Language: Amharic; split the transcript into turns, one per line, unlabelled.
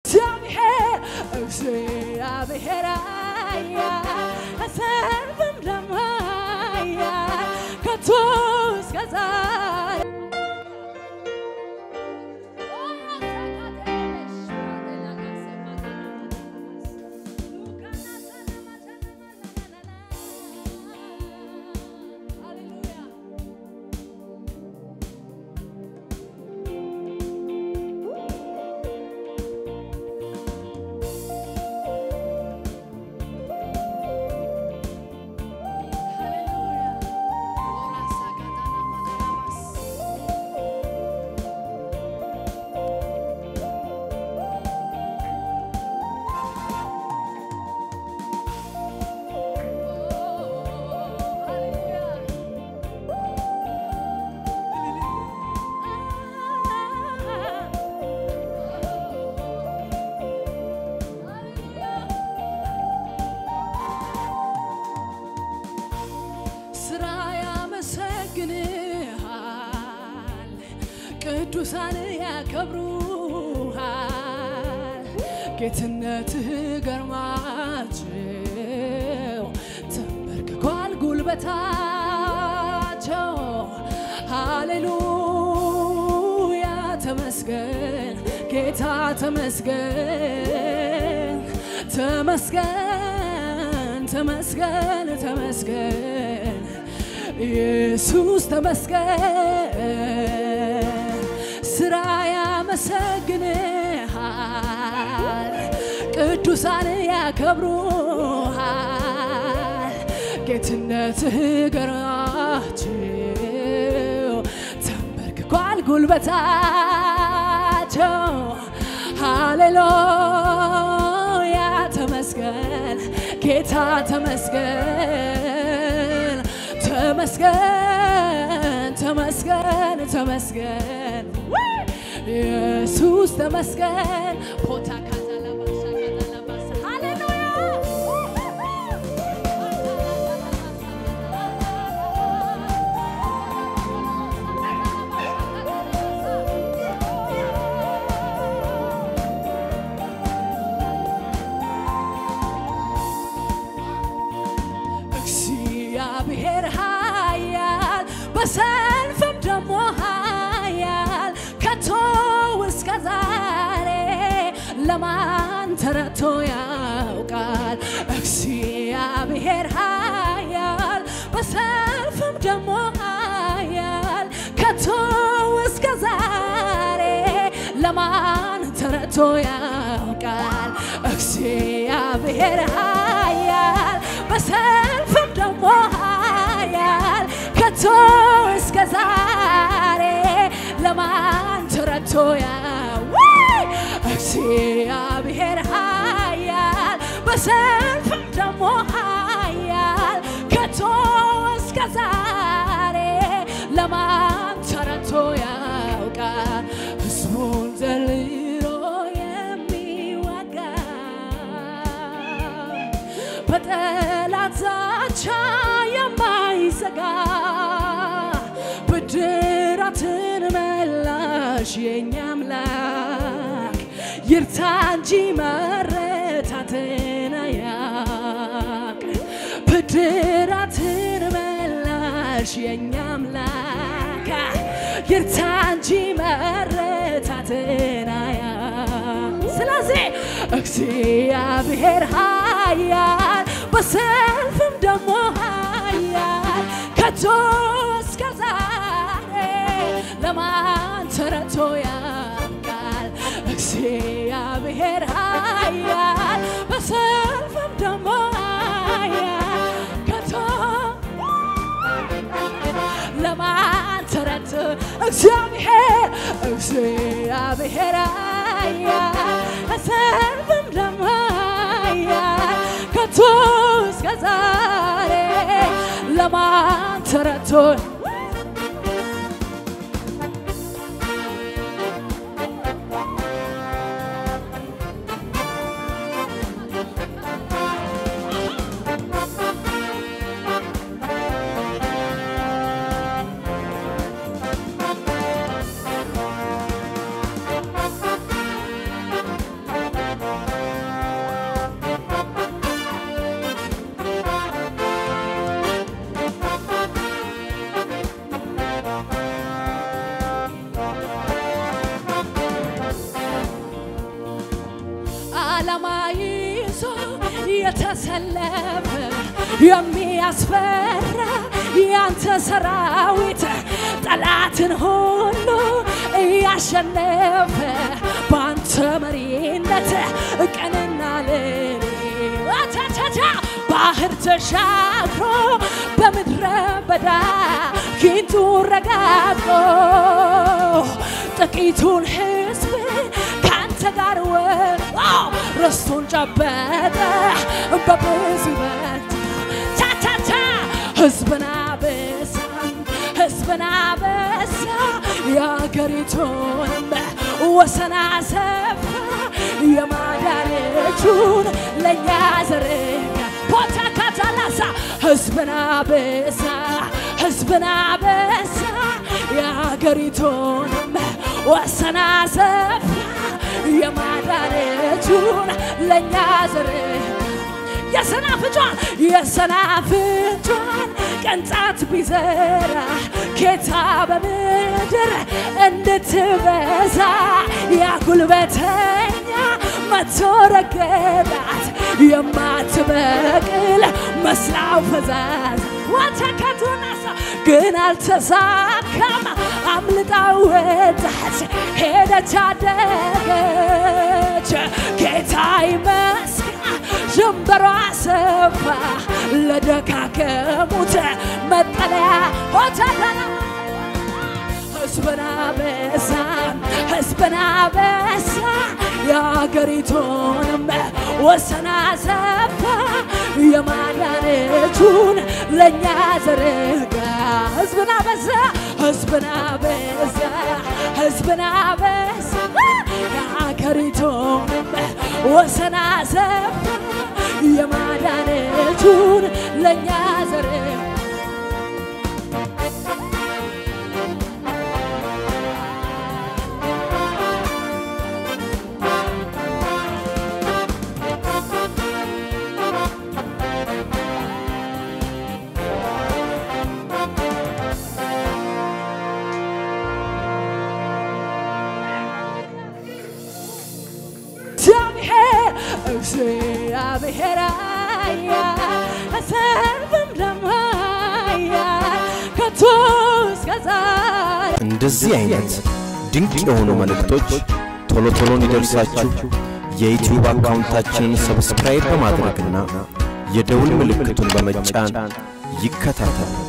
እግዚአብሔር እግዚአብሔር ኃያል ከሰልፍም ደግሞ ኃያል ከቶ እስከ ዛሬ ስራ ያመሰግንሃል፣ ቅዱሳን ያከብሩሃል። ጌትነትህ ገርማቸው ተንበርክኳል ጉልበታቸው። ሃሌሉያ ተመስገን ጌታ ተመስገን ተመስገን ተመስገን ተመስገን ኢየሱስ ተመስገን ስራ ያመሰግንሃል ቅዱሳን ያከብሩሃል ጌትነትህ ገራቸው ተንበርክኳል ጉልበታቸው ሃሌሉያ ተመስገን ጌታ ተመስገን ተመስገን ተመስገን ተመስገን ኢየሱስ ተመስገን ፖታ ካዛላባሳ ካዛላባሳ ሃሌሉያ እግዚአብሔር ኃያል በሰልፍም ደግሞ ኃያል ከቶ እስከ ዛሬ ለማን ተረቶ ያውቃል? እግዚአብሔር ኃያል በሰልፍም ደግሞ ኃያል ከቶ እስከ ዛሬ ለማን ተረቶ ያውቃል? እግዚአብሔር ኃያል በሰልፍም ደግሞ ኃያል ከቶ እስከ ዛሬ ለማን ተረቶ ያውቃል? እግዚአብሔር ኃያል በሰልፍም ደግሞ ኃያል ከቶ እስከ ዛሬ ለማን ተረቶ ያውቃል? ሕዝቡን ዘልሎ የሚወጋ በጠላት ዛቻ የማይሰጋ ብድራትን መላሽ የኛ አምላክ ይርታ እንጂ መረታትን አያቅ ብድራትን መላሽ የኛ አምላክ ይርታ እንጂ መረታትን አያቅ ስለዚህ እግዚአብሔር ኃያል በሰልፍም ደግሞ ኃያል ከቶ እስከ ዛሬ ለማን ተረቶ ያውቃል? እግዚአብሔር ኃያል በሰልፍም ደግሞ ኃያል ከቶ ለማን ተረት እግዚአብሔር እግዚአብሔር ኃያል በሰልፍም ደግሞ ኃያል ከቶ እስከ ዛሬ ለማን ተረቶ ዓላማ ይዞ የተሰለፈ የሚያስፈራ ያንተ ሰራዊት ጠላትን ሁሉ እያሸነፈ በአንተ መሪነት ቀንና ሌሊት ቻቻቻ ባህር ተሻግሮ በምድረ በዳ ጊንጡ ረጋግጦ ጥቂቱን ሕዝብ ከአንተ ጋር ወጣ ርስቱን ጨበጠ በብዙ ይበልጥ ቻቻቻ ሕዝብን አበዛ ሕዝብን አበዛ የአገሪቱንም ወሰን አሰፋ የማዳን እጁን ለእኛ ዘረጋ ቦታ ካታላሳ ሕዝብን አበዛ ሕዝብን አበዛ የአገሪቱንም ወሰን አሰፋ የማዳን እጁን ለእኛ ዘረጋ የሰናፍጯን የሰናፍጯን ቅንጣት ቢዘራ ጌታ በምድር እንድትበዛ ያጉልበተኛ መቶ ረገጣት የማትበቅል መስላው ፈዛዝ ወተከቱናሳ ግን አልተሳካም አምልጣ ወጣች ሄደች አደገች ጌታ ይመስገን ጀንበሯ ሰፋ ለደካከሙት መጠለያ ሆተተና ሕዝብን አበዛ ሕዝብን አበዛ የአገሪቱንም ወሰን አሰፋ የማዳን እጁን ለእኛ ዘረጋ ሕዝብን አበዛ ሕዝብን አበዛ ሕዝብን አበዛ የአገሪቱንም ወሰን አሰፋ የማዳን እጁን ለእኛ ዘረጋ እግዚአብሔር እግዚአብሔር አያ አሰርብም ለማያ ከቶ እስከ ዛሬ
እንደዚህ አይነት ድንቅ የሆኑ መልእክቶች ቶሎ ቶሎ እንዲደርሳችሁ የዩቲዩብ አካውንታችንን ሰብስክራይብ በማድረግና የደውል ምልክቱን በመጫን ይከታተሉ።